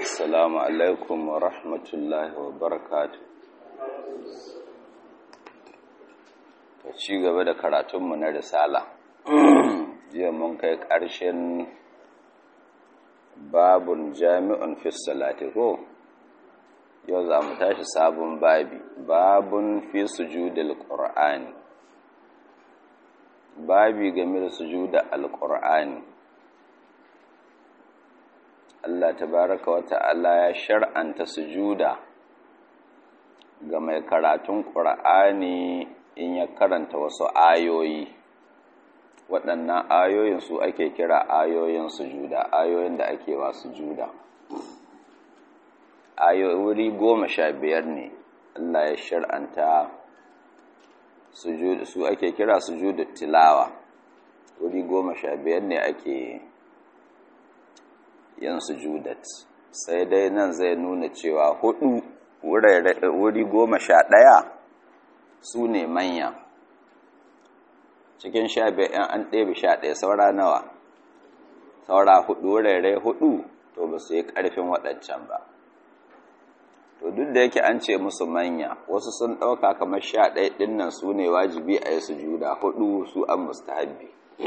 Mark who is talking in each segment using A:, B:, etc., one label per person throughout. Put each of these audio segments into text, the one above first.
A: Assalamu alaikum wa rahmatullahi wa barakatu. Ta ci gaba da karatunmu na risala. Jiya mun kai ƙarshen babun jami'un fi salati ko? Yau za mu tashi sabon babi, babun fi sujudil Qur'ani. Babi game da sujuda al-Qur'ani. Allah tabaraka wa ta'ala ya shar'anta sujuda ga mai karatun ƙur'ani in ya karanta wasu ayoyi waɗannan ayoyin su ake kira ayoyin sujuda ayoyin da ake wa sujuda ayoyi wuri goma sha biyar ne Allah ya shar'anta su ake kira sujudu tilawa wuri goma sha biyar ne ake yin sujudat sai dai nan zai nuna cewa hudu wuri goma sha ɗaya su ne manya cikin sha biyar an ɗebe sha ɗaya saura nawa saura hudu wurare hudu to ba su yi ƙarfin waɗancan ba to duk da yake an ce musu manya wasu sun ɗauka kamar sha ɗaya ɗin nan su ne wajibi a yi sujuda hudu su an mustahabbi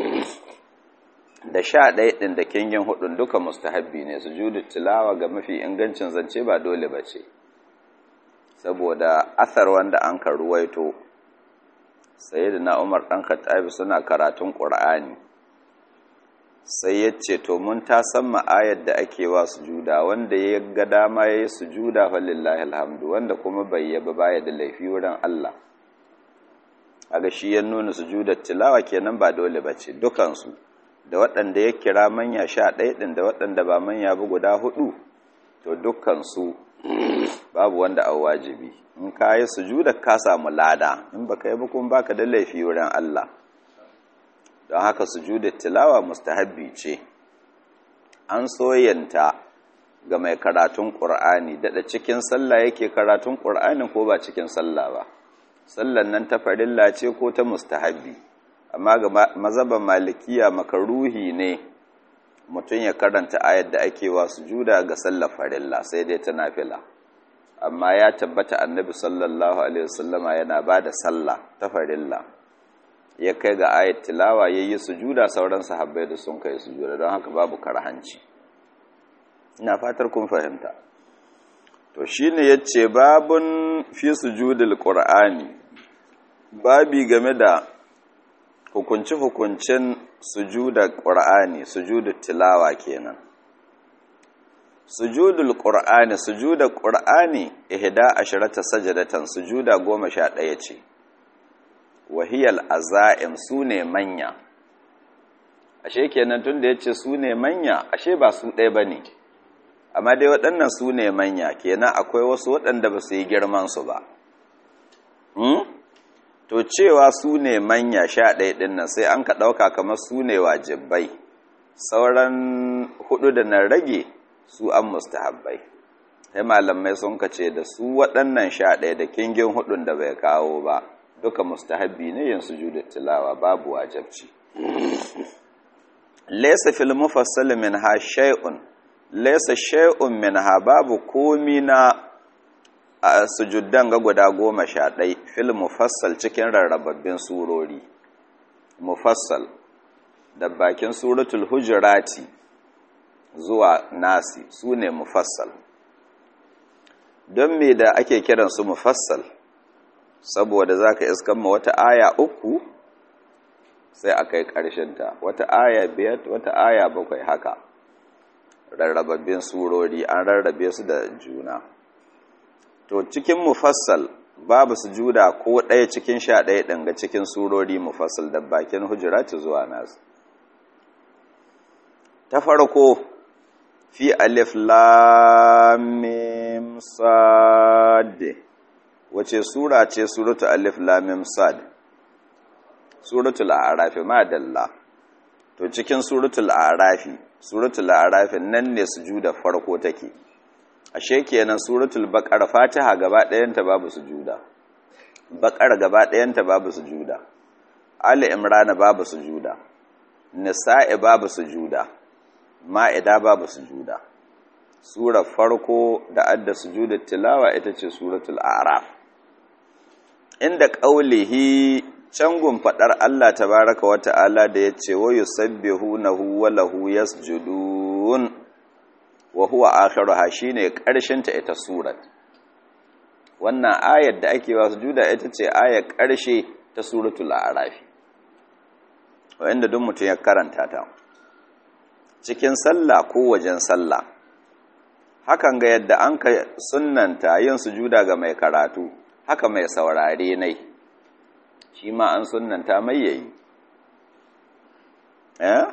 A: da sha ɗaya ɗin da kingin hudun duka mustahabbi ne sujudu tilawa ga mafi ingancin zance ba dole ba ce saboda asar wanda an ka ruwaito sai da na umar ɗan khattabi suna karatun ƙur'ani sai ya ce to mun ta san ma'ayar da ake wa sujuda wanda ya ga dama ya yi sujuda falillahi alhamdu wanda kuma bai yaba baya da laifi wurin Allah aga shi ya nuna sujudar tilawa kenan ba dole ba ce dukansu da waɗanda ya kira manya sha ɗaya ɗin da waɗanda ba manya ba guda hudu to dukkansu babu wanda a wajibi in ka yi sujuda ka samu lada in ba ka yi bukun baka da laifi wurin Allah don haka sujuda tilawa mustahabbi ce an soyanta ga mai karatun ƙur'ani daɗa cikin sallah yake karatun ƙur'anin ko ba cikin sallah ba sallan nan ta farilla ce ko ta mustahabbi amma ga mazaban malikiya makaruhi ne mutum ya karanta ayar da ake wa sujuda ga sallar farilla sai dai ta nafila amma ya tabbata annabi sallallahu alaihi wasallama yana ba da sallah ta farilla ya kai ga ayat tilawa ya yi sujuda sauran sahabbai da sun kai sujuda don haka babu karhanci ina fatar kun fahimta to shine yace babun fi sujudil qur'ani babi game da hukunci-hukuncin sujudar ƙur'ani sujudar tilawa kenan sujudul ƙur'ani sujudar ƙur'ani ihda ashirata sajadatan sujuda goma sha ɗaya ce wahiyal aza'im su ne manya ashe kenan tun da ya ce su ne manya ashe ba su ɗaya ba ne amma dai waɗannan su ne manya kenan akwai wasu waɗanda ba su yi girmansu ba to cewa su ne manya sha ɗaya ɗin nan sai an ka ɗauka kamar su ne wajibai sauran hudu da na rage su an mustahabbai sai malamai sun ka ce da su waɗannan sha ɗaya da kingin hudun da bai kawo ba duka mustahabbi ne yin sujudu tilawa babu wajabci laysa fil mufassal minha shay'un laysa shay'un minha babu komi na a sujuddan ga guda goma sha ɗai fil mufassal cikin rarrababbin surori mufassal da bakin suratul hujurati zuwa nasi su ne mufassal don me da ake kiransu mufassal saboda za ka iskan ma wata aya uku sai a kai ta wata aya biyar wata aya bakwai haka rarrababbin surori an rarrabe su da juna to cikin mufassal babu sujuda ko ɗaya cikin sha ɗaya ɗin ga cikin surori mufassal da bakin hujurati zuwa nasu ta farko fi alif lamim sad wace sura ce suratu alif lamim sad suratul a'rafi madalla to cikin suratul a'rafi suratul a'rafi nan ne sujuda farko take ashe kenan suratul baqara fatiha gaba ɗayanta babu sujuda baqara gaba ɗayanta babu sujuda ali imran babu sujuda nisa'i babu sujuda ma'ida babu sujuda sura farko da adda sujudul tilawa ita ce suratul a'raf inda qaulihi cangun fadar Allah tabaraka wa ta'ala da yace wa yusabbihunahu wa lahu yasjudun wa huwa akhiruha shine karshen ta ita surat wannan ayar da ake wa sujuda ita ce ayar karshe ta suratul a'raf wanda duk mutum ya karanta ta cikin sallah ko wajen sallah hakan ga yadda an ka sunnanta yin sujuda ga mai karatu haka mai saurare nai shi ma an sunnanta mai yayi eh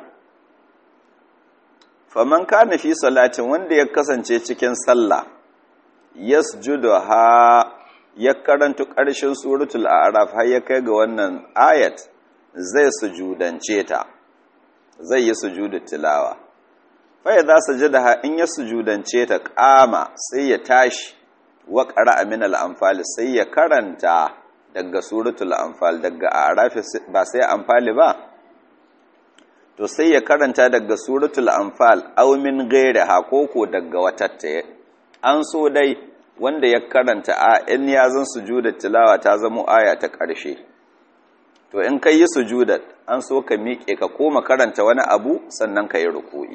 A: faman kana fi salatin wanda ya kasance cikin sallah yasjuduha ya karantu ƙarshen suratul a'raf har ya kai ga wannan ayat zai sujudance ta zai yi sujudu tilawa fa idza sajadaha in ya sujudance ta qama sai ya tashi wa qara'a min al-anfal sai ya karanta daga suratul anfal daga a'raf ba sai anfali ba to sai ya karanta daga suratul anfal aw min ghairiha koko daga watatta an so dai wanda ya karanta a in ya zan sujudat tilawa ta zama aya ta ƙarshe to in kai yi sujudat an so ka miƙe ka koma karanta wani abu sannan ka yi ruku'i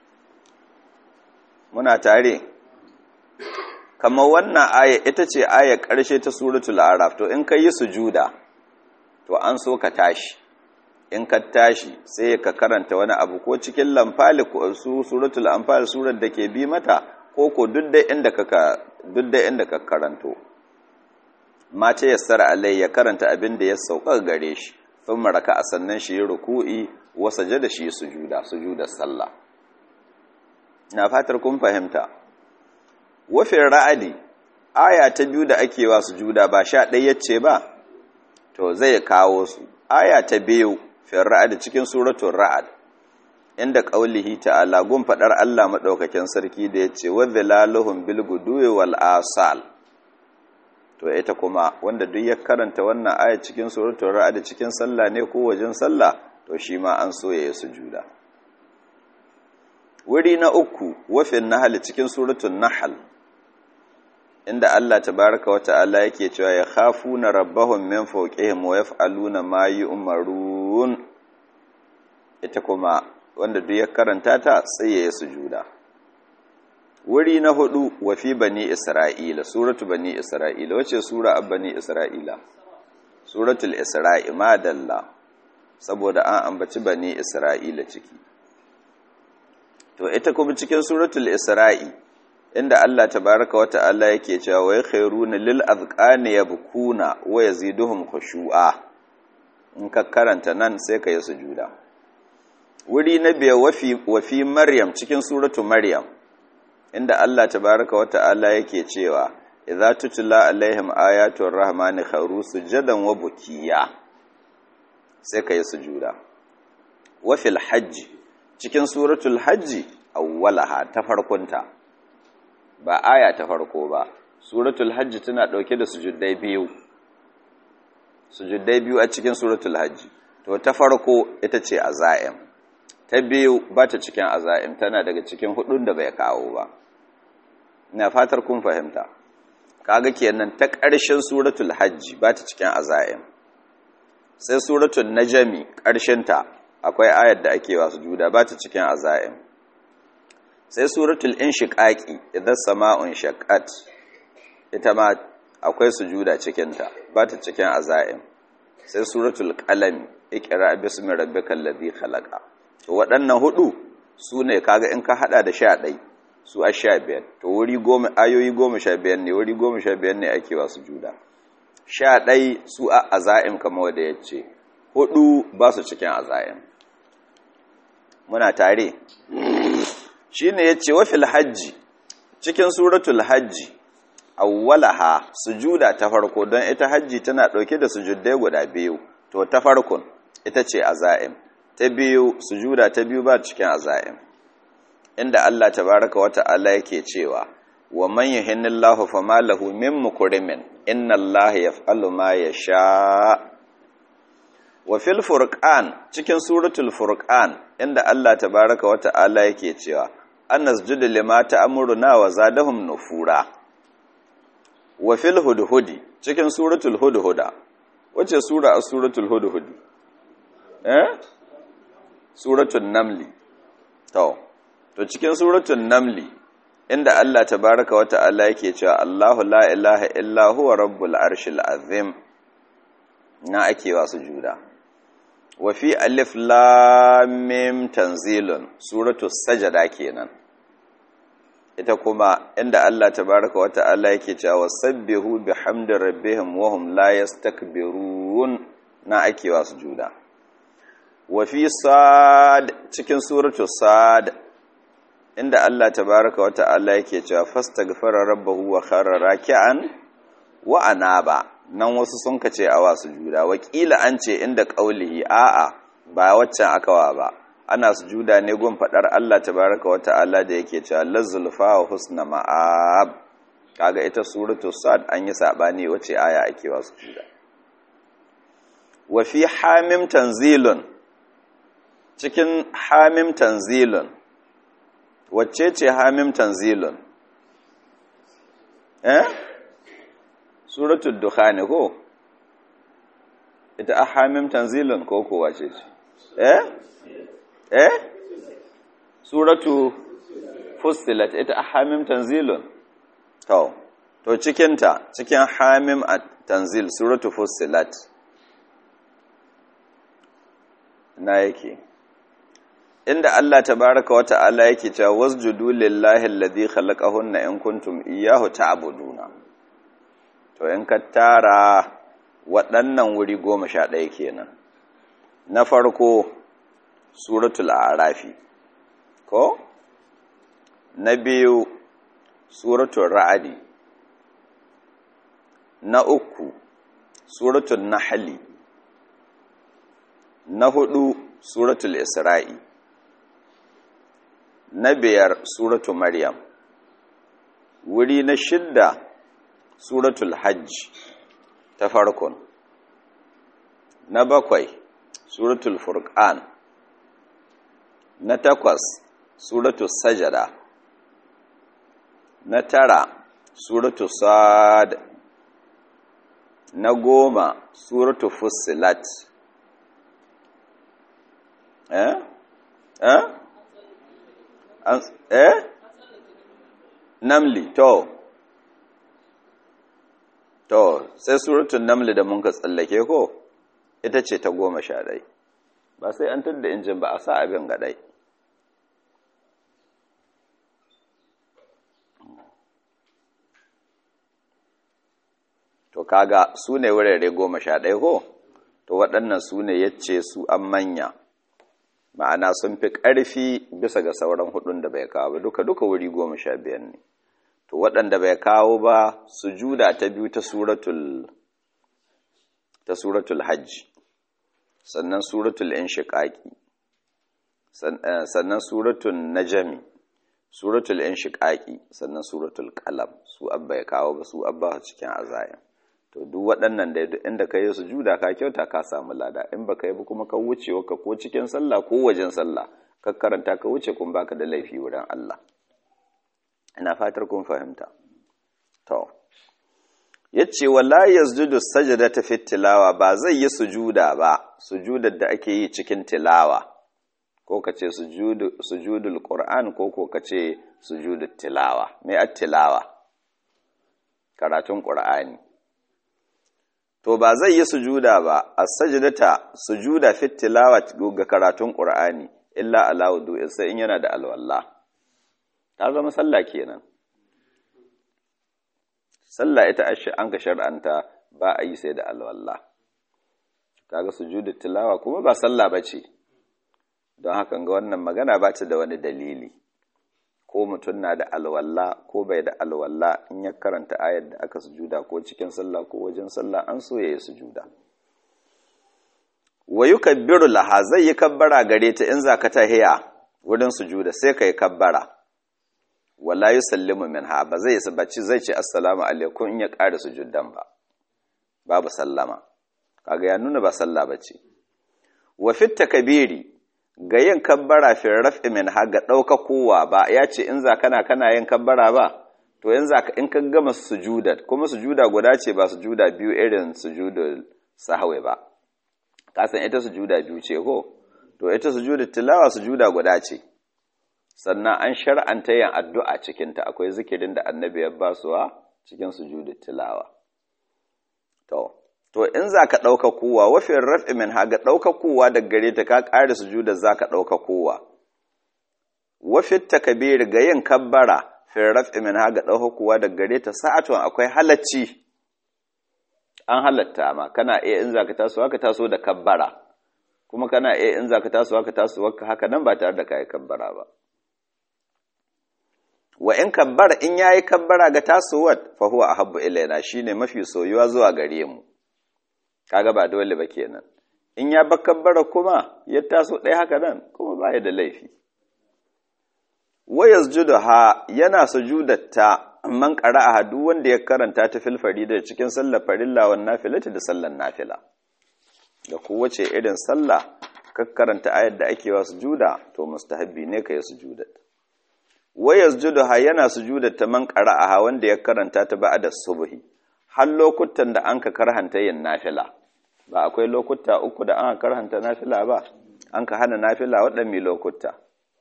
A: muna tare kamar wannan aya ita ce aya ƙarshe ta suratul araf to in ka yi sujuda to an so ka tashi in ka tashi sai ka karanta wani abu ko cikin lamfali ko su suratul anfal surar da ke bi mata ko ko duk da inda ka duk da inda ka karanto mace yassara alai ya karanta abin da ya sauka gare shi sun maraka a sannan shi yi ruku'i wasa da shi sujuda sujudar sallah na fatar kun fahimta wafin ra'adi aya ta biyu da ake wa sujuda ba sha ɗaya ce ba to zai kawo su aya ta biyu fin ra'adi cikin suratun ra'ad inda ƙaulihi ta'ala gun faɗar Allah maɗaukakin sarki da ya ce wadda laluhun bilguduwe wal asal to ita kuma wanda duk ya karanta wannan aya cikin suratul ra'd cikin sallah ne ko wajen sallah to shi ma an so yayi sujuda wuri na uku wafin nahl cikin suratul nahl inda Allah tabaaraka wa ta'ala yake cewa ya khafuna rabbahum min fawqihim wa yaf'aluna ma yu'marun ita kuma wanda duk ya karanta ta sai yayi sujuda wuri na hudu wa fi bani isra'ila suratu bani isra'ila wace sura ab bani isra'ila suratul isra'i madalla saboda an ambaci bani isra'ila ciki to ita kuma cikin suratul isra'i inda Allah tabaraka wa ta'ala yake cewa wa yakhairuna lil azqani yabkuna wa yaziduhum khushu'a in ka karanta nan sai ka yi sujuda wuri na biya wa fi maryam cikin suratu maryam inda Allah tabaraka wa ta'ala yake cewa idza tutla alaihim ayatul rahmani kharu sujadan wa bukiya sai kai sujuda wa fil hajj cikin suratul hajj awwalaha ta farkonta ba aya ta farko ba suratul hajj tana dauke da sujuddai biyu sujuddai biyu a cikin suratul hajj to ta farko ita ce azaim ta biyu ba ta cikin azaim tana daga cikin hudun da bai kawo ba ina fatar kun fahimta kaga kenan ta ƙarshen suratul hajji ba ta cikin azaim sai suratul najmi ta akwai ayar da ake wasu juda ba ta cikin azaim sai suratul inshiqaqi idan sama'un shaqqat ita ma akwai sujuda cikin ta ba ta cikin azaim sai suratul qalam iqra bismi rabbikal ladhi khalaqa to waɗannan hudu sune kaga in ka hada da sha ɗai su a sha biyar to wuri goma ayoyi goma sha biyar ne wuri goma sha biyar ne ake wasu juda sha ɗai su a aza'im kama wadda ya ce hudu ba su cikin aza'im muna tare shi ne ya ce wafil hajji cikin suratul hajji awwalaha sujuda ta farko don ita hajji tana ɗauke da sujuddai guda biyu to ta farkon ita ce aza'im ta biyu sujuda ta biyu ba cikin aza'im inda Allah tabaraka wa ta'ala yake cewa wa man yuhinnillahu fama lahu min mukrimin inna Allah yaf'alu ma yasha wa fil furqan cikin suratul furqan inda Allah tabaraka wa ta'ala yake cewa an nasjudu lima ta'muruna wa zadahum nufura wa fil hudhudi cikin suratul hudhuda wace sura a suratul hudhudi eh suratul namli to to cikin suratul namli inda Allah tabaraka wa ta'ala yake cewa Allahu la ilaha illa huwa rabbul arshil azim na ake wa sujuda wa fi alif lam mim tanzilun suratul sajada kenan ita kuma inda Allah tabaraka wa ta'ala yake cewa sabbihu bihamdi rabbihim wa hum la yastakbirun na ake wa sujuda wa fi sad cikin suratul sad inda Allah tabaraka wa ta'ala yake cewa fastaghfara rabbahu wa kharra raki'an wa anaba nan wasu sun kace awa sujuda wakila an ce inda qaulihi a'a ba waccan akawa ba ana sujuda ne gun fadar Allah tabaraka wa ta'ala da yake cewa lazulfa wa husna ma'ab kaga ita suratu sad an yi sabani wace aya ake wa sujuda wa fi hamim tanzilun cikin hamim tanzilun wacce ce hamim tanzilun eh suratul dukhani ko ita a hamim tanzilun ko ko wace ce eh eh suratu fussilat ita a hamim tanzilun to to cikinta cikin hamim tanzil suratu fussilat na yake inda Allah tabaraka wa ta'ala yake cewa wasjudu lillahi alladhi khalaqahunna in kuntum iyyahu ta'buduna to in ka tara waɗannan wuri goma sha ɗaya kenan na farko suratul arafi ko na biyu suratul ra'adi na uku suratul nahli na hudu suratul isra'i na biyar suratu maryam wuri na shidda suratul hajj ta farkon na bakwai suratul furqan na takwas suratul sajada na tara suratul sad na goma suratul fussilat eh eh eh namli to to sai suratun namli da mun ka tsallake ko ita ce ta goma sha ɗai ba sai an tadda injin ba a sa abin ga ɗai to kaga su ne wurare goma sha ɗai ko to waɗannan su ne yace su an manya ma'ana sun fi ƙarfi bisa ga sauran hudun da bai kawo ba duka duka wuri goma sha biyar ne to waɗanda bai kawo ba sujuda ta biyu ta suratul ta suratul hajj sannan suratul inshiqaqi sannan suratul najmi suratul inshiqaqi sannan suratul qalam su abba ya kawo ba su abba cikin azayan to duk waɗannan da duk inda ka yi sujuda ka kyauta ka samu lada in baka yi ba kuma ka wuce ka ko cikin sallah ko wajen sallah ka karanta ka wuce kun baka da laifi wurin Allah ina fatar kun fahimta to yace wala yasjudu sajdata fi tilawa ba zai yi sujuda ba sujudar da ake yi cikin tilawa ko kace sujudu sujudul qur'an ko ko kace sujudut tilawa me at tilawa karatun qur'ani to ba zai yi sujuda ba as-sajdata sujuda fi tilawa ga karatun qur'ani illa ala wudu'in sai in yana da alwala ta zama sallah kenan sallah ita an ka shar'anta ba a yi sai da alwala kaga sujudu tilawa kuma ba sallah bace don haka ga wannan magana ba ta da wani dalili ko mutum na da alwala ko bai da alwala in ya karanta ayar da aka sujuda ko cikin sallah ko wajen sallah an so ya yi sujuda wa yukabbiru laha zai yi kabbara gare ta in zaka tahiya wurin sujuda sai kai kabbara wala yusallimu minha ba zai bacci zai ce assalamu alaikum in ya ƙara sujudan ba babu sallama kaga ya nuna ba sallah bace wa fit takbiri ga yin kabbara fi raf'i min ha ga ɗauka kowa ba ya ce in za kana kana yin kabbara ba to in za in ka gama sujuda kuma sujuda guda ce ba sujuda biyu irin sujudul sahwi ba ka san ita sujuda biyu ce ko to ita sujudul tilawa sujuda guda ce sannan an shar'anta yin addu'a cikin ta akwai zikirin da annabi ya basuwa cikin sujudul tilawa to to in za ka ɗauka kowa wafin raf'i min haga ɗauka kowa daga gare ta ka ƙari sujudar za ka ɗauka kowa wafin takabiri ga yin kabbara fin raf'i min haga ɗauka kowa daga gare ta sa'atun akwai halacci an halatta ma kana iya in za ka taso haka taso da kabbara kuma kana iya in za ka taso haka taso haka nan ba tare da ka yi kabbara ba wa in kabbara in yayi kabbara ga tasowar fa huwa ahabbu ilaina shine mafi soyuwa zuwa gare mu kaga ba dole ba kenan in ya bakabbara kuma ya taso ɗaya haka nan kuma baya da laifi wa ha yana sujudatta man qara'a duk wanda ya karanta ta fil farida cikin sallar farilla wan nafilati da sallar nafila da kowace irin sallah ka karanta ayar da ake wa sujuda to mustahabbi ne kai sujudat wa ha yana sujudatta man qara'a wanda ya karanta ta ba'da subhi har lokutan da an ka karhanta yin nafila ba akwai lokuta uku da an ka karhanta nafila ba an ka hana nafila waɗanne lokuta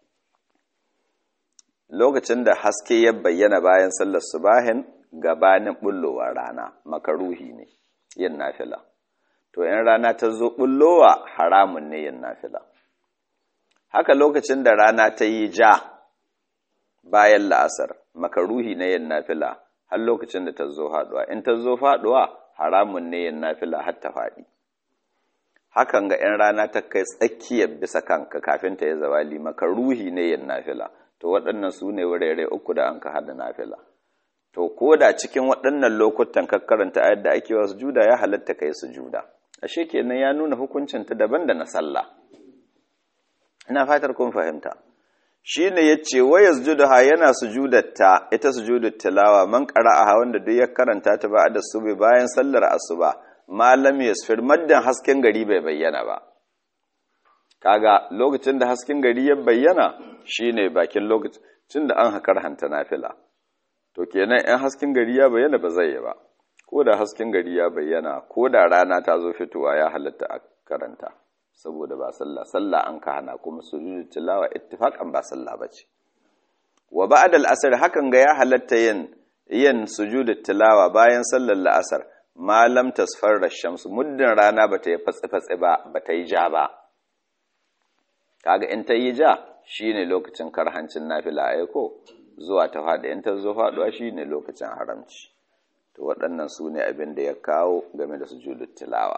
A: lokacin da haske ya bayyana bayan sallar subahin gabanin bullowar rana makaruhi ne yin nafila to in rana ta zo bullowa haramun ne yin nafila haka lokacin da rana ta yi ja bayan la'asar makaruhi na yin nafila har lokacin da ta zo faduwa in ta zo faduwa haramun ne yin nafila har ta faɗi hakan ga 'yan rana ta kai tsakiyar bisa kanka kafin ta yi zawali maka ruhi ne yin nafila to waɗannan su ne wurare uku da an ka haɗa nafila to ko da cikin waɗannan lokutan ka karanta ayar da ake wasu juda ya halatta kai su juda ashe kenan ya nuna hukuncin ta daban da na sallah ina fatar kun fahimta shi ne ya ce wa yasjuduha yana sujudatta ita sujudut tilawa man qara'aha wanda duk ya karanta ta ba da subi bayan sallar asuba malam yasfir maddan hasken gari bai bayyana ba kaga lokacin da hasken gari ya bayyana shine bakin lokacin da an hakar hanta nafila to kenan in hasken gari ya bayyana ba zai yi ba ko da hasken gari ya bayyana ko da rana ta zo fitowa ya halatta a karanta saboda ba sallah sallah an ka hana kuma sujudu tilawa ittifaqan ba sallah bace wa ba'da al-asr hakan ga ya halatta yin yin sujudu tilawa bayan sallar la'asar malam tasfarra shamsu muddin rana bata yi fatsi fatsi ba bata yi ja ba kaga in ta yi ja shine lokacin karhancin nafila ai ko zuwa ta fada in ta zo faduwa shine lokacin haramci to waɗannan su ne abin da ya kawo game da sujudu tilawa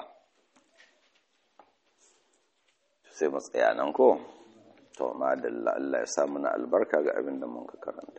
A: sai mu tsaya nan ko to madalla Allah ya sa muna albarka ga abin da mun ka karanta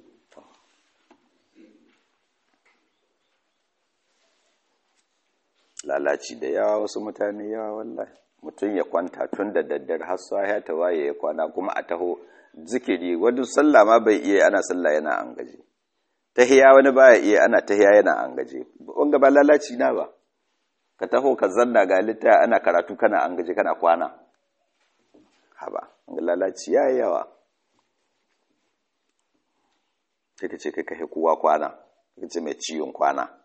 A: lalaci da yawa wasu mutane yawa wallahi mutum ya kwanta tun da daddare har ya ta waye ya kwana kuma a taho zikiri wani sallah ma bai iya ana sallah yana an gaje tahiya wani baya iya ana tahiya yana an gaje wanga ba lalaci na ba ka taho ka zanna ga litta ana karatu kana an gaje kana kwana haba lalaci ya yawa sai ka ce kai kashe kowa kwana ka ce mai ciwon kwana